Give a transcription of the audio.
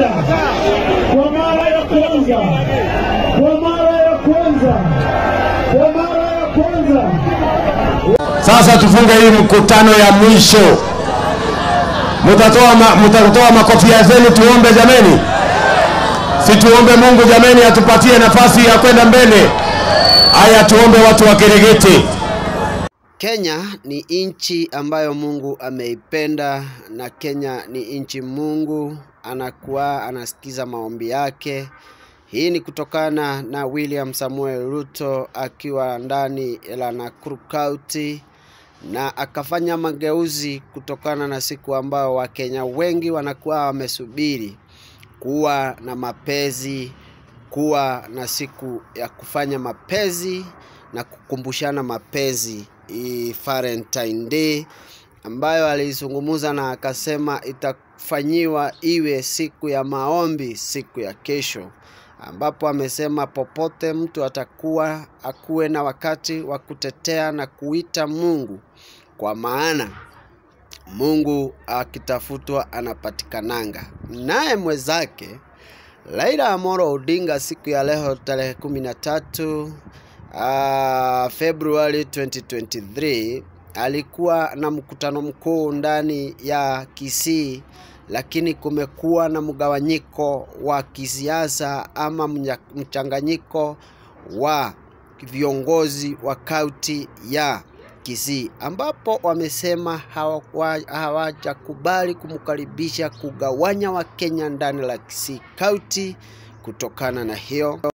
moja, kwa mara ya kwanza, kwa mara ya kwanza, kwa mara ya kwanza. Sasa tufunge hii mkutano ya mwisho. Mutatoa, ma, mutatoa makofia zenu tuombe jameni, si tuombe Mungu jameni atupatie nafasi ya kwenda mbele. Haya, tuombe watu wa Keregeti. Kenya ni nchi ambayo Mungu ameipenda na Kenya ni nchi Mungu anakuwa anasikiza maombi yake. Hii ni kutokana na William Samuel Ruto akiwa ndani la Nakuru County na akafanya mageuzi kutokana na siku ambao Wakenya wengi wanakuwa wamesubiri kuwa na mapenzi, kuwa na siku ya kufanya mapenzi na kukumbushana mapenzi hii Valentine Day ambayo alizungumza na akasema itafanyiwa iwe siku ya maombi siku ya kesho, ambapo amesema popote mtu atakuwa akuwe na wakati wa kutetea na kuita Mungu, kwa maana Mungu akitafutwa anapatikananga. Naye mwenzake Raila Amolo Odinga siku ya leo tarehe kumi na tatu uh, Februari 2023 alikuwa na mkutano mkuu ndani ya Kisii, lakini kumekuwa na mgawanyiko wa kisiasa ama mnya- mchanganyiko wa viongozi wa kaunti ya Kisii ambapo wamesema hawa- hawajakubali kumkaribisha kugawanya Wakenya ndani la Kisii kaunti kutokana na hiyo